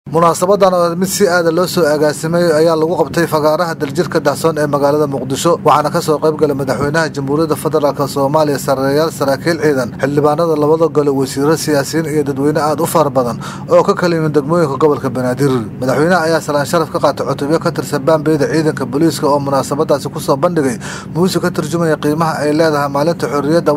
munaasabadan oo mid si aada loo soo agaasimay ayaa lagu qabtay fagaaraha daljirka dahsoon ee magaalada muqdisho waxaana kasoo qayb galay madaxweynaha jamhuuriyadda federaalk soomaaliya sareeyaal saraakiil ciidan xildhibaanada labada gole wasiiro siyaasiyiin iyo dadweyne aada u fara badan oo ka kala yimid degmooyinka gobolka banaadir madaxweynaha ayaa salaan sharaf ka qaatay cutubyo ka tirsan baambeyda ciidanka booliiska oo munaasabadaasi kusoo bandhigay muusig ka turjumaya qiimaha ay leedahay maalinta xorriyadda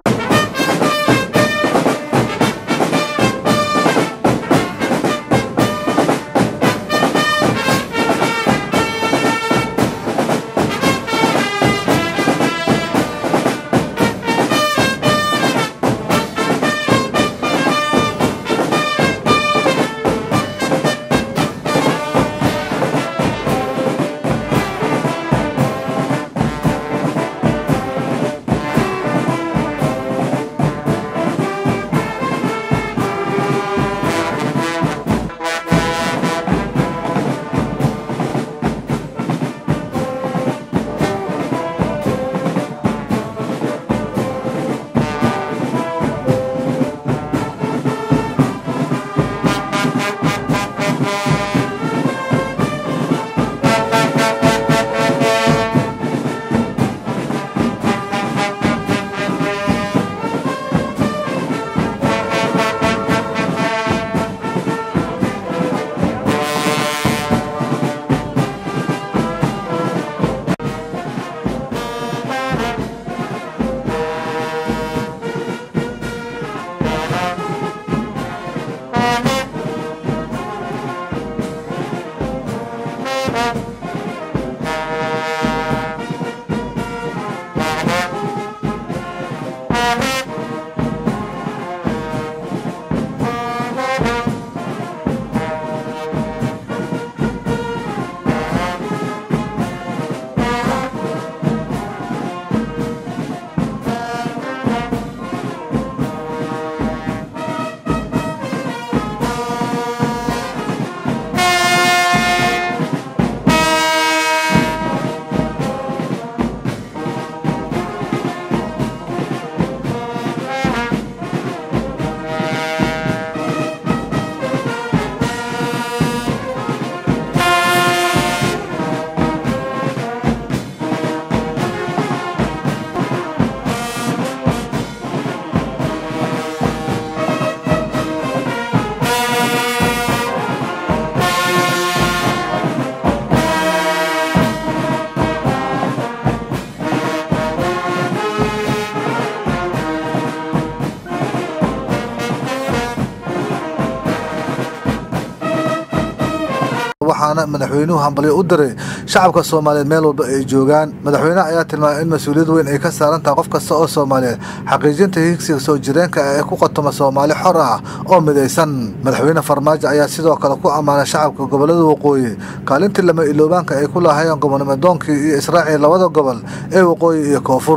waxaana madaxweynuhu hambalyo u diray shacabka soomaaliyeed meel walba ay joogaan madaxweynaha ayaa tilmaamay in mas-uuliyad weyn ay ka saaran tahay qof kasta oo soomaaliyeed xaqiijinta higsiga soo jireenka ee ku qatoma soomaali xor ah oo midaysan madaxweyne farmaajo ayaa sidoo kale ku ammaanay shacabka gobolada waqooyi kaalintii lama iloobaanka ay ku lahaayeen gobonimodoonkii iyo israaciil labada gobol ee waqooyi iyo koonfur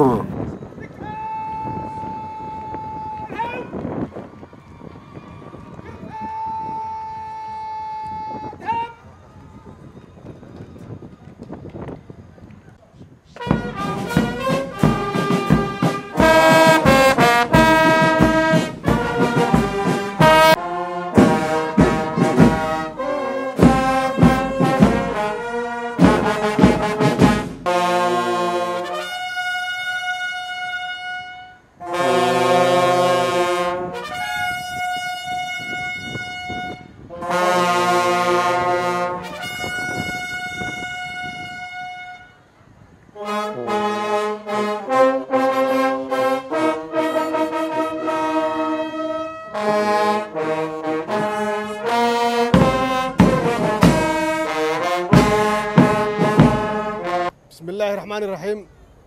bismi illaahi raxmaani raxiim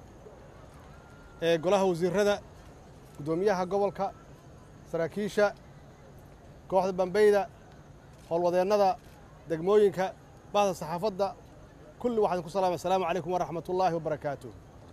ee golaha wasiirada guddoomiyaha gobolka saraakiisha kooxda bambeyda howlwadeennada degmooyinka bahda saxaafadda kulli waxaan ku salaamay asalaamu calaykum waraxmat ullaahi wabarakaatu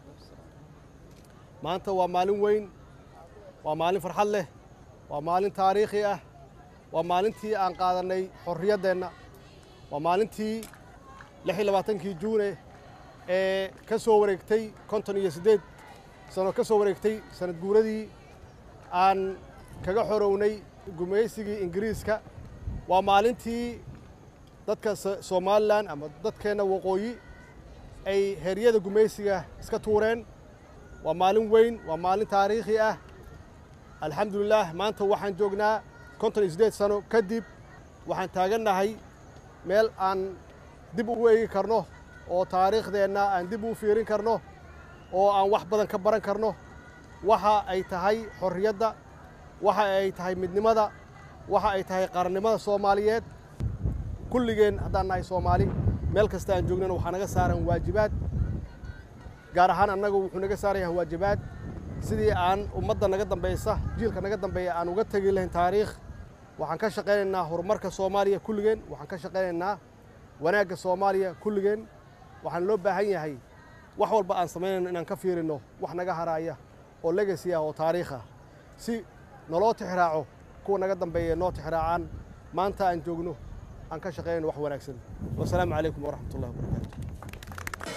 maanta waa maalin weyn waa maalin farxad leh waa maalin taariikhi ah waa maalintii aan qaadannay xorriyaddeenna waa maalintii lix iyo labaatankii juune ee ka soo wareegtay konton iyo siddeed sano ka soo wareegtay sanad guuradii aan kaga xorownay gumaysigii ingiriiska waa maalintii dadka somalilan ama dadkeenna waqooyi ay heeryada gumaysiga iska tuureen waa maalin weyn waa maalin taariikhi ah alxamdulilaah maanta waxaan joognaa konton iyo siddeed sano kadib waxaan taagannahay meel aan dib ugu eegi karno oo taariikhdeenna aan dib ugu fiirin karno oo aan wax badan ka baran karno waxa ay tahay xorriyadda waxa ay tahay midnimada waxa ay tahay qarannimada soomaaliyeed kulligeen haddaan nahay soomaali meel kasta aan joognana waxaa naga saaran waajibaad gaar ahaan annagu wuxuu naga saaran yahay waajibaad sidii aan ummadda naga dambaysa jiilka naga dambeeya aan uga tegi lahayn taariikh waxaan ka shaqaynaynaa horumarka soomaaliya kulligeen waxaan ka shaqaynaynaa wanaagga soomaaliya kulligeen waxaan loo baahan yahay wax walba aan samaynayno inaan ka fiirinno wax naga haraaya oo legacy ah oo taariikh ah si naloo tixraaco kuwa naga dambeeya noo tixraacaan maanta aan joogno aan ka shaqaynayno wax wanaagsan wasalaamu calaykum waraxmat ullahi wabarakaatu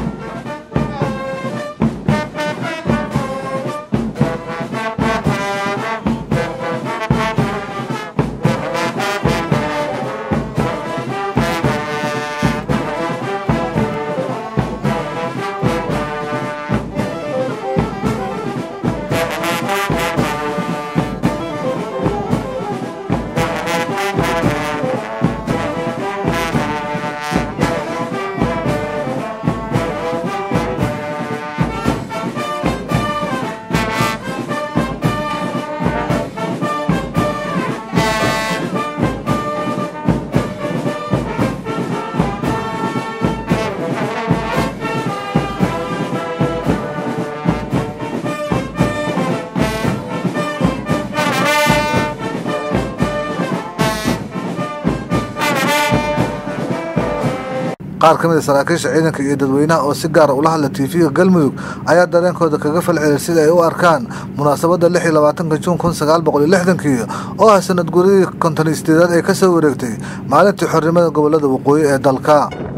qaar ka mid a saraakiisha ciidanka iyo dadweynaha oo si gaara ula hadla tv-ga galmudug ayaa dareenkooda kaga falceliyay sida ay u arkaan munaasabadda lix iyo labaatanka juun kun sagaal boqol iyo lixdankii oo ah sanad guridii konton iyo sideedaad ee ka soo wareegtay maalintii xornimada gobollada waqooyi ee dalka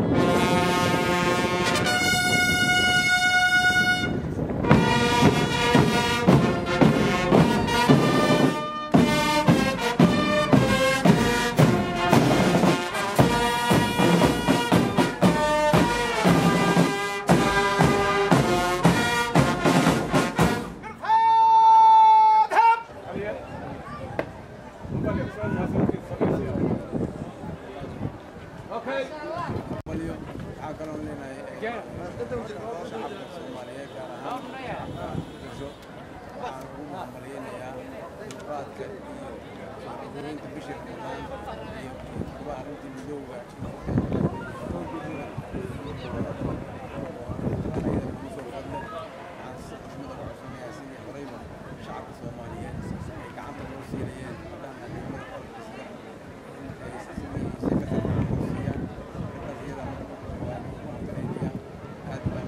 waxaa kaloo leenahay shacabka soomaaliyeed gaar ahaan muqdisho waxaan ugu mahadmaliyeynayaa dulqaadka iyo gureynta bishir dhammaan iyo kuwa arrintii midowga shacabka soomaaliyeed ay gacanta loo siinayeen haddaan adeegmada qalabkiisa in ay sidii si ka tartaan loo siiyaan gabdhaha iyada waa lagu mahadcelinaya aad baan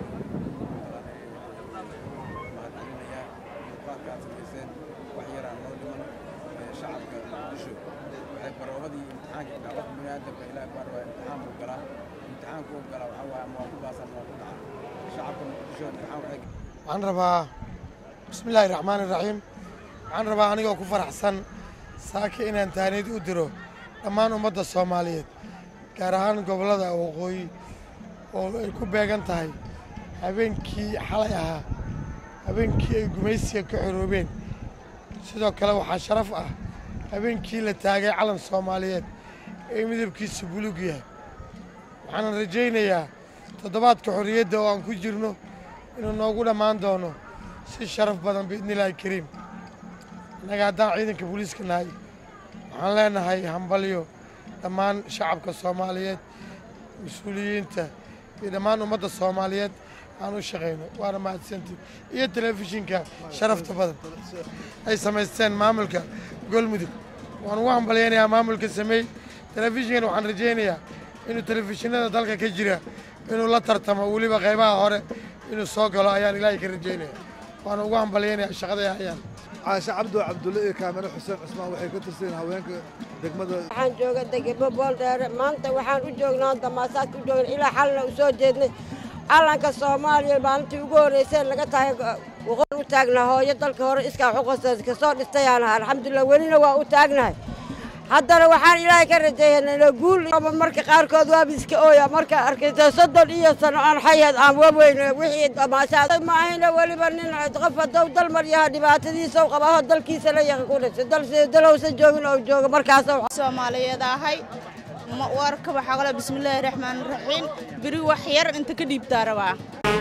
mahadcelinayaa dulqaadka aad samayseen wax yaraan loo dhiman shacabka muqdisho waxay baroobadii imtixaanka ilaa qof biniaadamka ilaah baa rabaa imtixaan buu galaa imtixaanku uu galaa waxaa waaye ama waa ku baasan waa ku dhaca shacabka muqdisho imtixaan waxay waxaan rabaa bismillaahi raxmaani raxiim waxaan rabaa anigoo ku faraxsan saaka inaan taaniid u diro dhammaan ummadda soomaaliyeed gaar ahaan gobollada waqooyi oo ay ku beegan tahay habeenkii xalay ahaa habeenkii ay gumaysiga ka xoroobeen sidoo kale waxaa sharaf ah habeenkii la taagay calan soomaaliyeed ee midabkiisu buluug yahay waxaanan rajaynayaa toddobaadka xorriyadda oo aan ku jirno inuu noogu dhammaan doono si sharaf badan biidnillaahi kariim innaga haddaan ciidanka booliiska nahay waxaan leenahay hambalyo dhammaan shacabka soomaaliyeed mas-uuliyiinta iyo dhammaan ummadda soomaaliyeed aan u shaqayno waana mahadsantii iyo telefishinka sharafta badan ay samaysteen maamulka golmudug waan ugu hambalyaynayaa maamulka sameey telefishinkan waxaan rajaynayaa inuu telefishinada dalka ka jira inuu la tartamo weliba qaybaha hore inuu soo galo ayaan ilaahay ka rajaynaya waana ugu hambalyaynayaa shaqaday hayaan caashe cabdo cabdulle iyo kaamiro xuseen cusmaan waxay ka tirsan haweenka degmada waxaan jooga degebo booldheere maanta waxaan u joognaa damaasaadka u joogna ilaa xalna u soo jeednay calanka soomaaliya maalintii ugu horreysay laga tahay waqoon u taagnaa hooyo dalka hore iskaa xuquuqsa kasoo dhistayaan ahaa alxamdulilah welina waa u taagnahay haddana waxaan ilaahay ka rajeeyanayna guul marka qaarkood waaba iska ooya marka arkaysa soddon iyo sano aan xayaad aan waweyno wixii damaashaad ma ahayna weliba nin qof haddou dalmar yaha dhibaatadiisa u qabaho dalkiisa la yaqa ku dhashay dal dalowsan joogin oo jooga markaas soomaaliyeed ahay warka waxaa kale bismillaahi raxmaani raxiim beri wax yar inta ka dhiibtaa rabaa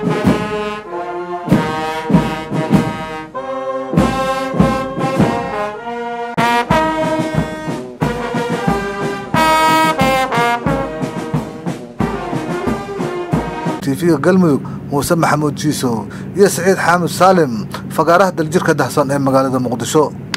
tiifiga galmudug muuse maxamuud jiisow iyo saciid xaamud saalim fagaaraha daljirka dahsoon ee magaalada muqdisho